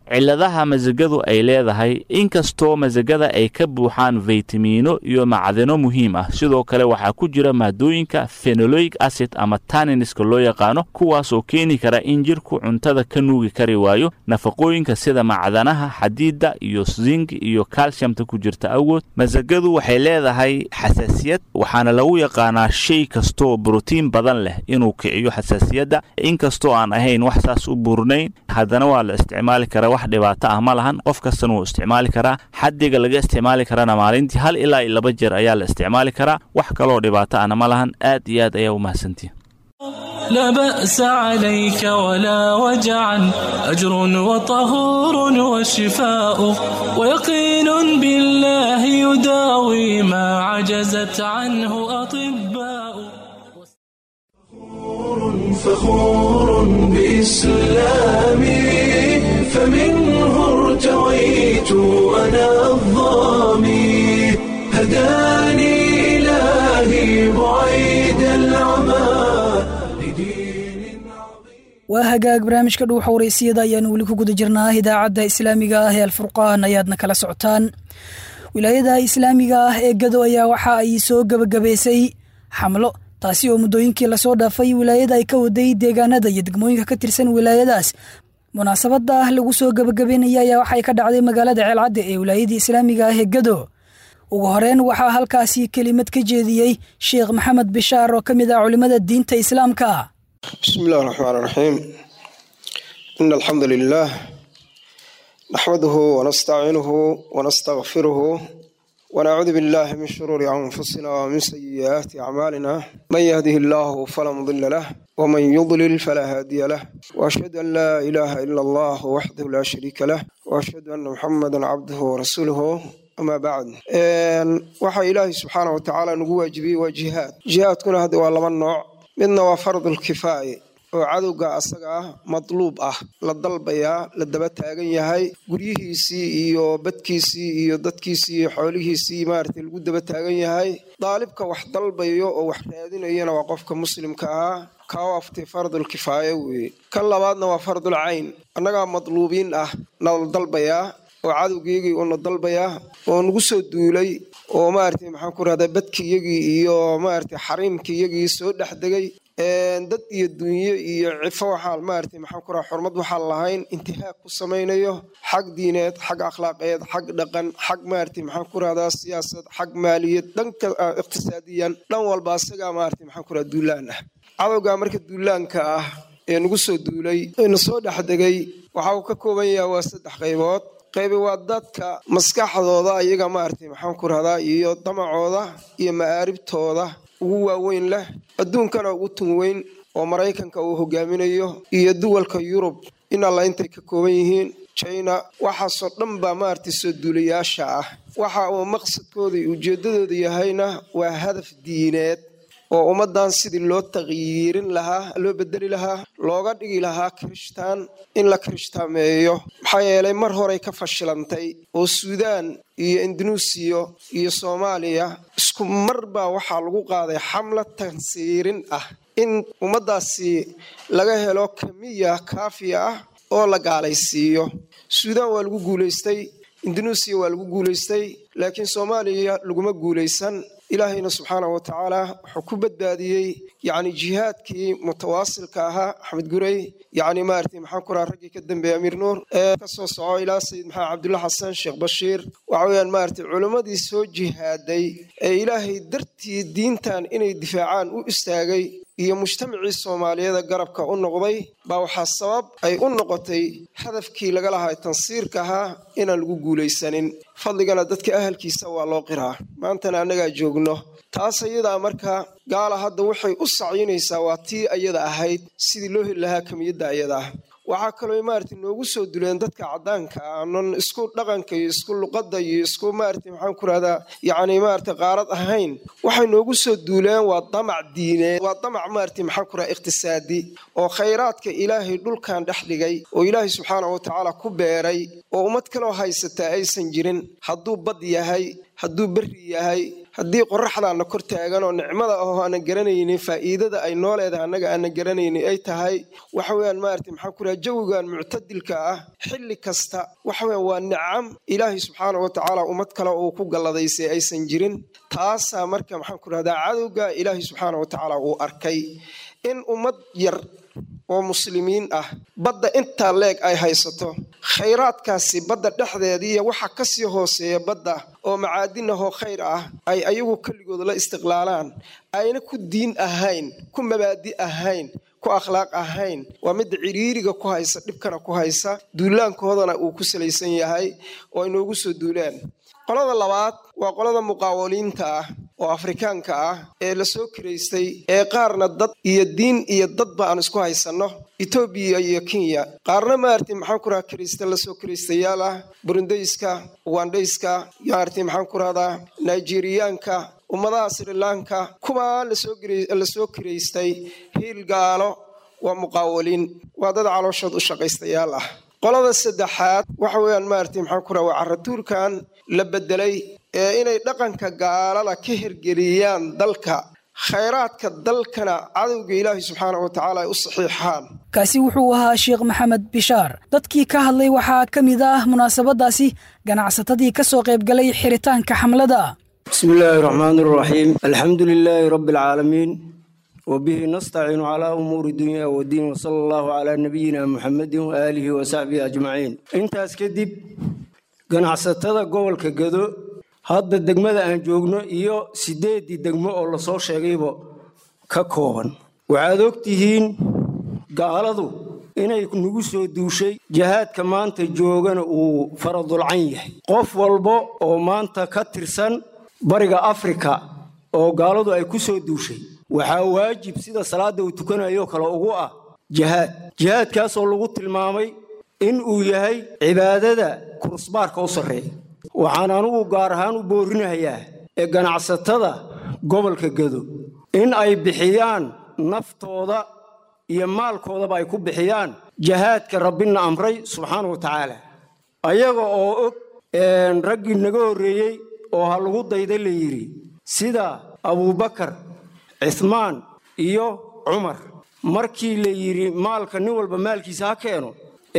cilladaha masagadu ay leedahay inkastoo masagada ay ka buuxaan faytamiino iyo macdano muhiim ah sidoo kale waxaa ku jira maadooyinka fenoloic acid ama taniniska loo yaqaano kuwaas oo keeni kara in jirku cuntada ka nuugi kari waayo nafaqooyinka sida macdanaha xadiida iyo zing iyo calciumta ku jirta awgood masagadu waxay leedahay xasaasiyad waxaana lagu yaqaanaa shay kastoo brotiin badan leh inuu kiciyo xasaasiyadda inkastoo aan ahayn wax saas u burnayn haddana waa la isticmaali karaa wax dhibaato ah ma lahan qof kastana wuu isticmaali karaa xaddiga laga isticmaali karana maalintii hal ilaa iyo laba jeer ayaa la isticmaali karaa wax kaloo dhibaato ahna ma lahan aad iyo aad ayaa u mahadsantihin لا بأس عليك ولا وجعا أجر وطهور وشفاء ويقين بالله يداوي ما عجزت عنه أطباء فخور بإسلامي فمنه ارتويت أنا الظامي هداني إلهي بعيد العمى waa hagaag barnaamijka dhuuxa waraysiyada ayaanu weli ku guda jirnaa idaacadda islaamiga ah ee alfurqaan ayaadna kala socotaan wilaayada islaamiga ah ee gado ayaa waxa ay soo gebagabaysay xamlo taasi oo muddooyinkii lasoo dhaafay wilaayada ay ka waday deegaanada iyo degmooyinka ka tirsan wilaayadaas munaasabada ah lagu soo gebagabeynaya ayaa waxay ka dhacday magaalada ceelcadde ee wilaayadii islaamiga ah ee gado ugu horeyn waxaa halkaasi kelimad ka jeediyey sheekh maxamed bishaar oo ka mid ah culimmada diinta islaamka بسم الله الرحمن الرحيم إن الحمد لله نحمده ونستعينه ونستغفره ونعوذ بالله من شرور أنفسنا ومن سيئات أعمالنا من يهده الله فلا مضل له ومن يضلل فلا هادي له وأشهد أن لا إله إلا الله وحده لا شريك له وأشهد أن محمدا عبده ورسوله أما بعد waxaa ilaahay subxaana wa tacaala nagu waajibiyey waa jihaad jihaadkuna hadda waa laba nooc midna waa fardulkifaaye oo cadowga asaga ah madluub ah la dalbayaa la daba taagan yahay guryihiisii iyo badkiisii iyo dadkiisii iyo xoolihiisii maaragtay lagu daba taagan yahay daalibka wax dalbayo oo wax raadinayana waa qofka muslimka ah kaa waaftay fardulkifaaye weeye kan labaadna waa fardul cayn annagaa madluubiin ah nala dalbayaa oo cadowgiyagii uuna dalbayaa oo nagu soo duulay oo maaragtay maxaan ku rahdaa badkiyagii iyo maaragtay xariimkiyagii soo dhex degay dad iyo dunyo iyo cifo waxaa maaragtay maxaan ku rahaa xurmad waxaan lahayn intihaag ku samaynayo xag diineed xag akhlaaqeed xag dhaqan xag maaragtay maxaan ku rahdaa siyaasad xag maaliyad dhanka iqtisaadiyan dhan walba asagaa maaragtay maxaan ku rahaa duulaan ah cadowgaa marka duulaanka ah ee nagu soo duulay eena soo dhex degay waxa uu ka kooban yahay waa saddex qaybood qaybi waa dadka maskaxdooda iyaga maaragtay maxaan ku rahdaa iyo damacooda iyo ma'aaribtooda ugu waaweyn leh adduunkana ugu tun weyn oo maraykanka uu hogaaminayo iyo duwalka yurub in alla intay ka kooban yihiin china waxaasoo dhan baa maaragtay soo duulayaasha ah waxa uu maqsadkooda iyo ujeeddadooda yahayna waa hadaf diineed oo ummaddan sidii loo taqyiirin lahaa loo bedeli lahaa looga dhigi lahaa kirishtaan in la kirishhtaameeyo maxaa yeelay mar horey ka fashilantay oo suudaan iyo indunuusiya iyo soomaaliya isku mar baa waxaa lagu qaaday xamla tansiirin ah in ummaddaasi laga helo kamiya kaafiya ah oo la gaalaysiiyo suudaan waa lagu guulaystay indunuusiya waa lagu guulaystay laakiin soomaaliya laguma guulaysan ilaahayna subxaanahu wa tacaala wuxuu ku badbaadiyey yacni jihaadkii mutawaasilka ahaa axmed gurey yacni maaragtay maxaan ku raha raggii ka dambeeyey amiir nuur ee ka soo soco ilaa sayid maxamed cabdulla xasan sheekh bashiir waxa weeyaan maaragtay culimmadii soo jihaaday ee ilaahay dartii diintan inay difaacaan u istaagay iyo mujtamacii soomaaliyeeda garabka u noqday baa waxaa sabab ay u noqotay hadafkii laga lahaa tansiirka ahaa inaan lagu guulaysanin fadligana dadka ahalkiisa waa loo qiraa maantana annagaa joogno taas ayadaa marka gaala hadda waxay u sacyinaysaa waa tii ayada ahayd sidii loo heli lahaa kamiyadda ayada ah waxaa kaloo maaragtay noogu soo duleen dadka caddaanka aanan isku dhaqanka iyo isku luqadda iyo isku maaragtay maxaan ku rahdaa yacni maaragtay qaarad ahayn waxay noogu soo duuleen waa damac diineed waa damac maaragtay maxaan ku rahaa iqtisaadi oo khayraadka ilaahay dhulkan dhex dhigay oo ilaahay subxaanahu watacaala ku beeray oo ummad kaloo haysataa aysan jirin hadduu bad yahay hadduu berri yahay haddii qoraxdaana kor taagan oo nicmada ahoo aanan garanaynin faa'iidada ay noo leedahay annaga aanan garanaynin ay tahay waxa weyaan maarata maxaan ku raha jawigan muctadilka ah xilli kasta waxa weyan waa nicam ilaahay subxaana wa tacaala ummad kale uu ku galladaysay aysan jirin taasaa marka maxaan ku rahdaa cadowga ilaahay subxaana wa tacaala uu arkay in ummad yar oo muslimiin ah badda intaa leeg ay haysato khayraadkaasi badda dhexdeediiyo waxa kasii hooseeya badda oo macaadinahoo khayr ah ay ayagu keligood la istiqlaalaan ayna ku diin ahayn ku mabaadi ahayn ku akhlaaq ahayn waa midda ciriiriga ku haysa dhibkana ku haysa duulaankoodana uu ku salaysan yahay oo inoogu soo duulaan qolada labaad waa qolada muqaawaliinta ah oo afrikaanka ah ee la soo kiraystay ee qaarna dad iyo diin iyo dadba aan isku haysanno etoobiya iyo kenya qaarna maarti maxaan ku raha kiraysta lasoo kiraystayaal ah burundayska ugandhayska maarti maxaan ku rahdaa nigeriyaanka ummadaha srilanka kuwaa lasoo kiraystay hiil gaalo waa muqaawaliin waa dad calooshood u shaqaystayaal ah qolada saddexaad waxa weeyaan maarti maxaan ku raha waa caratuurkan la bedelay ee inay dhaqanka gaalada ka hirgeliyaan dalka khayraadka dalkana cadowga ilaahay subxaana wa tacaala ay u saxiixaan kaasi wuxuu ahaa sheekh maxamed bishaar dadkii ka hadlay waxaa ka mid ah munaasabadaasi ganacsatadii ka soo qaybgalay xiritaanka xamlada bismi illaahi raxmaani raxiim alxamdu lilaahi rabbi alcaalamiin wbihi nastaciinu calaa umuuri dunya wadiin wsala allahu calaa nabiyina muxamedin waaalihi wasaxbihi ajmaciin intaas kadib ganacsatada gobolka gado hadda degmada aan joogno iyo siddeeddii degmo oo lasoo sheegayba ka kooban waxaad ogtihiin gaaladu inay nagu soo duushay jihaadka maanta joogana uu faradulcan yahay qof walba oo maanta ka tirsan bariga afrika oo gaaladu ay ku soo duushay waxaa waajib sida salaadda uu tukanayo kale ugu ah jihaad jihaadkaasoo lagu tilmaamay in uu yahay cibaadada kurusbaarka u sarreeya waxaan anugu gaar ahaan u boorinayaa ee ganacsatada gobolka gado in ay bixiyaan naftooda iyo maalkoodaba ay ku bixiyaan jihaadka rabbina amray subxaana wa tacaala ayaga oo og raggii naga horreeyey oo ha lagu dayda la yidhi sida abuubakar cismaan iyo cumar markii la yidhi maalka nin walba maalkiisa ha keeno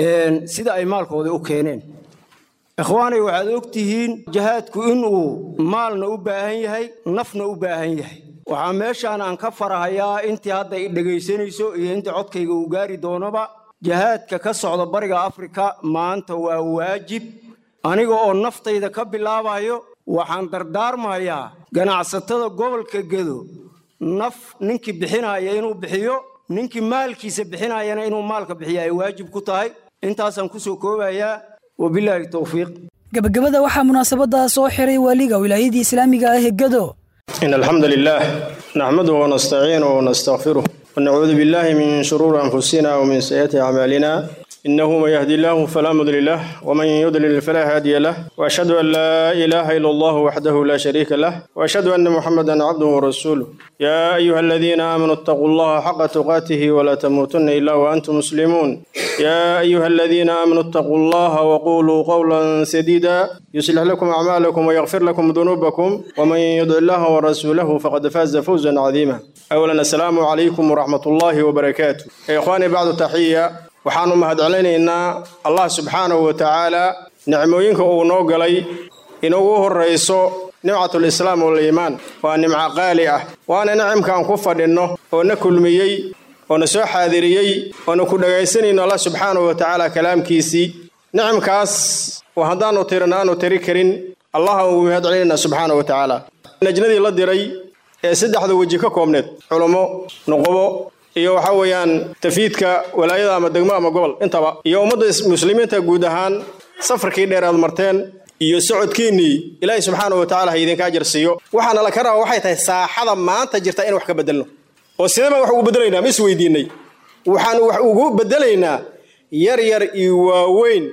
sida ay maalkoodii u keeneen ikhwaanay waxaad og tihiin jihaadku inuu maalna u baahan yahay nafna u baahan yahay waxaa meeshaan aan ka farahayaa intii hadda i dhegaysanayso iyo intii codkayga uu gaari doonoba jihaadka ka socda bariga afrika maanta waa waajib aniga oo naftayda ka bilaabayo waxaan dardaarmayaa ganacsatada gobolka gedo naf ninkii bixinaya inuu bixiyo ninkii maalkiisa bixinayana inuu maalka bixiya ay waajib ku tahay intaasaan kusoo koobayaa wabilaahi towfiiq gabagabada waxaa munaasabadda soo xiray waaliga wilaayadii islaamiga ah ee gado إن الحمد لله نحمده ونستعينه ونستغفره ونعوذ بالله من شرور أنفسنا ومن سيئات أعمالنا إنه من يهدي الله فلا مضل له ومن يضلل فلا هادي له وأشهد أن لا إله إلا الله وحده لا شريك له وأشهد أن محمدا عبده ورسوله يا أيها الذين آمنوا اتقوا الله حق تقاته ولا تموتن إلا وأنتم مسلمون يا أيها الذين آمنوا اتقوا الله وقولوا قولا سديدا يصلح لكم أعمالكم ويغفر لكم ذنوبكم ومن يطع الله ورسوله فقد فاز فوزا عظيما أولا السلام عليكم ورحمة الله وبركاته يا إخواني بعد تحية waxaanu mahadcelinaynaa allah subxaanahu wa tacaala nicmooyinka uu noo galay inugu horrayso nimcatulislaam waliimaan waa nimco qaali ah waana nicimkaan ku fadhinno oo na kulmiyey oo na soo xaadiriyey oo na ku dhagaysanayno allah subxaanahu wa tacaala kalaamkiisii nicimkaas oo haddaannu tirin aanu tiri karin allah ugu mahadcelinaynaa subxaanahu wa tacaala najnadii la diray ee saddexda weji ka koobneed culummo nuqubo iyo waxa weeyaan tafiidka walaayada ama degmo ama gobol intaba iyo ummadda muslimiinta guud ahaan safarkii dheer aad marteen iyo socodkiinnii ilaahay subxaana wa tacala ha idinka ajar siiyo waxaana la ka raba waxay tahay saaxada maanta jirta in wax ka bedelno oo sidee baan wax ugu bedelaynaa ma is weydiinay waxaanu wax ugu bedelaynaa yar yar iyo waaweyn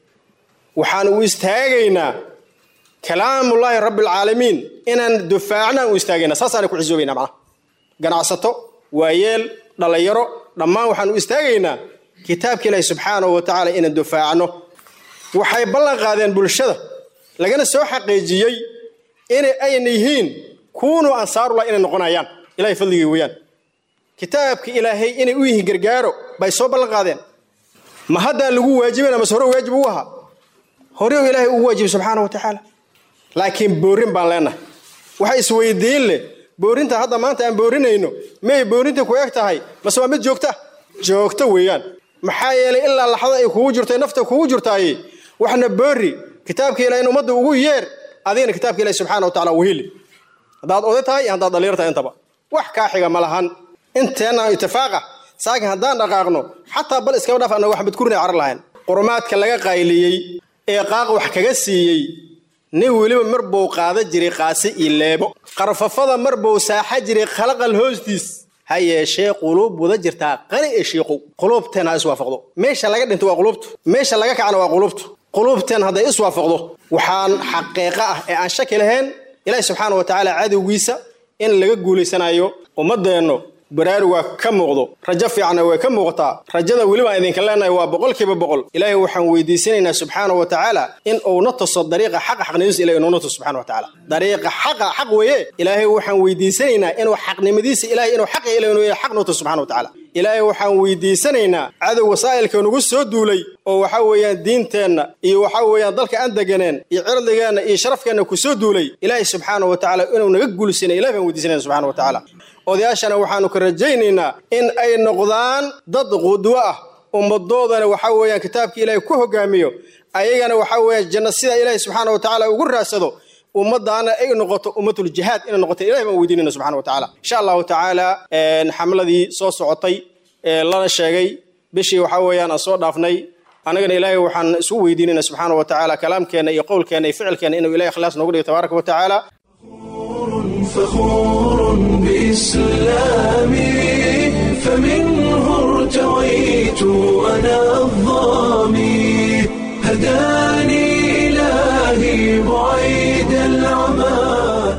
waxaanu u istaagaynaa kalaamullaahi rabbialcaalamiin inaan dufaacnaan u istaagaynaa saasaana ku xisoobaynaa macnaha ganacsato waayeel dhallinyaro dhammaan waxaan u istaagaynaa kitaabka ilaahi subxaanahu wa tacaala inaan dufaacno waxay ballan qaadeen bulshada lagana soo xaqiijiyey in ayna yihiin kuunuu ansaarullah inay noqonayaan ilahay fadligii weeyaan kitaabka ilaahay inay u yihiin gargaaro bay soo ballan qaadeen ma haddaan lagu waajibin amase hore waajib ugu ahaa hore ilaahay ugu waajibay subxaana wa tacaala laakiin boorin baan leenahay waxa isweydiin leh boorinta hadda maanta aan boorinayno miyay boorinta ku eg tahay mase waa mid joogta joogto weeyaan maxaa yeelay ilaa laxda ay kugu jirto nafta kugu jirtaaye waxna boori kitaabka ilahay in ummadda ugu yeer adigana kitaabka ilahi subxaana wa tacala weheli haddaad oday tahay iyo haddaad dhallinyar tahay intaba wax kaa xiga ma lahan inteenna itifaaqa saakin haddaan dhaqaaqno xataa bal iskaba dhaaf annaga waxbad kurinay carar lahayn qurumaadka laga qayliyey ee qaaq wax kaga siiyey nin weliba mar buu qaada jiray qaasi iyo leebo qarfafada mar buu saaxa jiray khalaqal hoostiis ha yeeshee quluub wada jirtaa qani ee shiiqow quluubteen ha iswaafaqdo meesha laga dhinto waa quluubtu meesha laga kacna waa quluubtu quluubteen hadday iswaafaqdo waxaan xaqiiqo ah ee aan shaki lahayn ilaahi subxaana wa tacaala cadowgiisa in laga guulaysanayo ummaddeennu baraarugaa ka muuqdo rajo fiicanna way ka muuqataa rajada welibaan idinka leenahay waa boqolkiiba boqol ilaahay waxaan weydiisanaynaa subxaana wa tacaala in uuna tuso dariiqa xaqa xaqnimadiisa ilahay inuuna tuso subxana wa tacaala dariiqa xaqa xaq weeye ilaahay waxaan weydiisanaynaa inuu xaqnimadiisa ilahay inuu xaqa ilahay inuu yahay xaq noo tuso subxana wa tacaala ilaahay waxaan weydiisanaynaa cadow wasaa'ilka nagu soo duulay oo waxa weeyaan diinteenna iyo waxa weeyaan dalka aan deganeen iyo cirdigeenna iyo sharafkeenna ku soo duulay ilaahay subxaana wa tacaala inuu naga guulisina ilahay baan weydiisanayna subxana wa tacaala odayaashana waxaanu ka rajaynaynaa in ay noqdaan dad qudwo ah ummadoodana waxa weeyaan kitaabka ilaahay ku hogaamiyo ayagana waxa weeyaan janna sida ilaahay subxaana wa tacaala ugu raadsado ummadaana ay noqoto ummatul jihaad inay noqoto ilahay baan weydiinayna subxana wa tacaala insha allahu tacaala xamladii soo socotay ee lana sheegay bishii waxa weeyaan aan soo dhaafnay annagana ilaahay waxaan isu weydiinayna subxaana wa tacaala kalaamkeenna iyo qowlkeenna iyo ficilkeenna inuu ilahay ikhlaas noogu dhigo tabaaraka wa tacaala فخور بإسلامي فمنه ارتويت أنا الظامي هداني إلهي بعيد العمى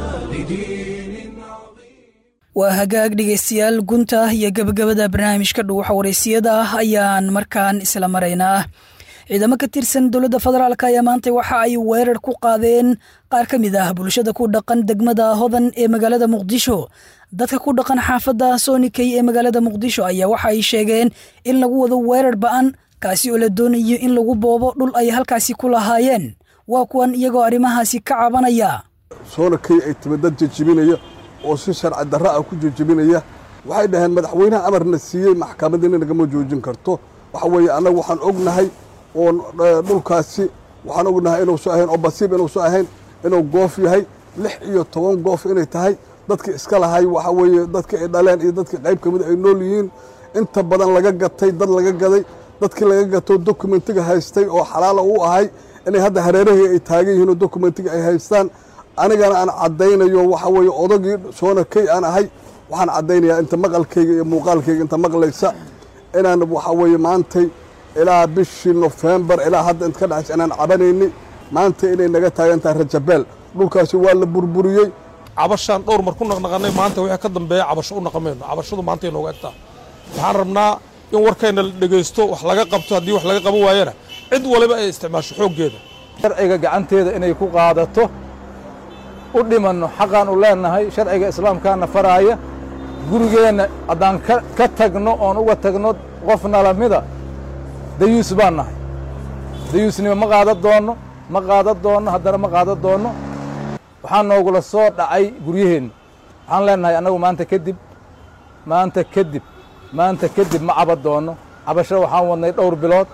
waa hagaag dhegaystayaal gunta iyo gabagabada barnaamijka dhuuxa waraysiyada ah ayaan markaan isla maraynaa ciidamo ka tirsan dowladda federaalk ayaa maanta waxa ay weerar ku qaadeen qaar ka mid ah bulshada ku dhaqan degmada hodan ee magaalada muqdisho dadka ku dhaqan xaafadda sonikey ee magaalada muqdisho ayaa waxa ay sheegeen in lagu wado weerar ba'an kaasi oo la doonayo in lagu boobo dhul ay halkaasi ku lahaayeen waa kuwan iyagoo arrimahaasi ka cabanaya soonakey ay timi dad jejibinaya oo si sharci darra ah ku jejibinaya waxay dhaheen madaxweynaha amarna siiyey maxkamadina nagama joojin karto waxa weeye annagu waxaan ognahay oo dhulkaasi waxaan ognahay inuusu ahayn oo basiib inuusu ahayn inuu goof yahay lix iyo toban goof inay tahay dadkii iska lahay waxa weeye dadkii ay dhaleen iyo dadkii qayb ka mid ay nool yihiin inta badan laga gatay dad laga gaday dadkii laga gato dokumentiga haystay oo xalaala u ahay inay hadda hareerahii ay taagan yihiin oo dokumentiga ay haystaan anigana aan caddaynayo waxa weeye odagii soona key aan ahay waxaan caddaynayaa inta maqalkayga iyo muuqaalkayga inta maqlaysa inaan waxa weeye maantay ilaa bishii nofembar ilaa hadda inta ka dhexaysa inaan cabanayni maanta inay naga taagan tahay rajabeel dhulkaasi waa la burburiyey cabashaan dhowr mar ku naqnaqanay maanta wixii ka dambeeya cabasho u naqamayno cabashadu maanta inooga egtaa waxaan rabnaa in warkayna la dhegaysto wax laga qabto haddii wax laga qaban waayana cid waliba ay isticmaasho xooggeeda sharciga gacanteeda inay ku qaadato u dhimanno xaqaan u leennahay sharciga islaamkaana faraaya gurigeenna haddaan ka tagno oon uga tagno qof nalamida dayuus baan nahay dayuusnimo ma qaadan doonno ma qaadan doonno haddana ma qaadan doonno waxaa noogula soo dhacay guryaheenna waxaan leennahay annagu maanta kadib maanta kadib maanta kadib ma caban doonno cabasho waxaan wadnay dhowr bilood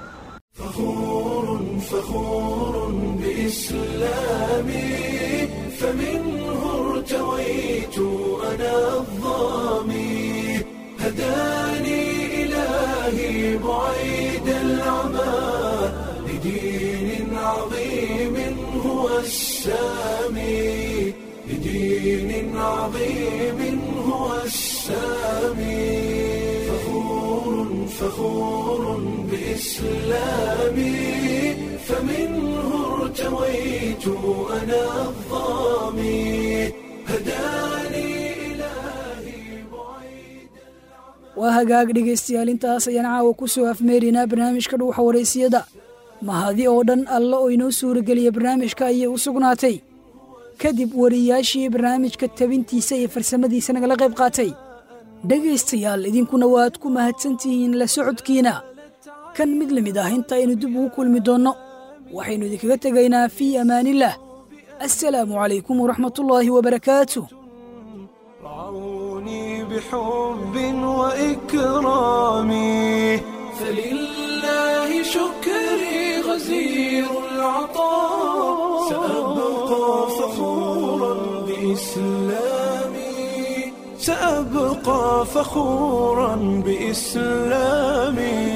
فخور بإسلامي فمنه ارتويت أنا الظامي هداني إلهي بعيد العمى لدين عظيم هو السامي لدين عظيم هو السامي فخور فخور بإسلامي فمنه ارتويت أنا الظامي هداني waa hagaag dhegaystayaal intaas ayaan caawa ku soo afmeerinaa barnaamijka dhuuxa waraysiyada mahadi oo dhan alla oo inoo suurageliya barnaamijka ayay u sugnaatay kadib wariyaashii barnaamijka tabintiisa iyo farsamadiisa nagala qayb qaatay dhegaystayaal idinkuna waad ku mahadsantihiin la socodkiina kan mid la mid ah inta aynu dib ugu kulmi doonno waxaynu idinkaga tegaynaa fii amaanillaah assalaamu calaykum waraxmatullaahi wabarakaatu بحب وإكرامي فلله شكري غزير العطاء سأبقى فخورا بإسلامي سأبقى فخورا بإسلامي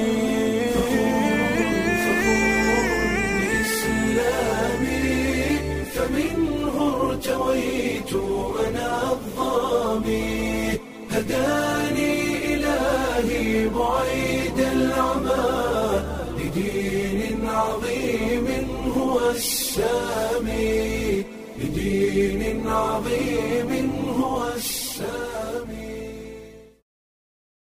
بإسلامي فمنه ارتويت أنا الظامي هداني إلهي بعيد العمى لدين عظيم هو السامي لدين عظيم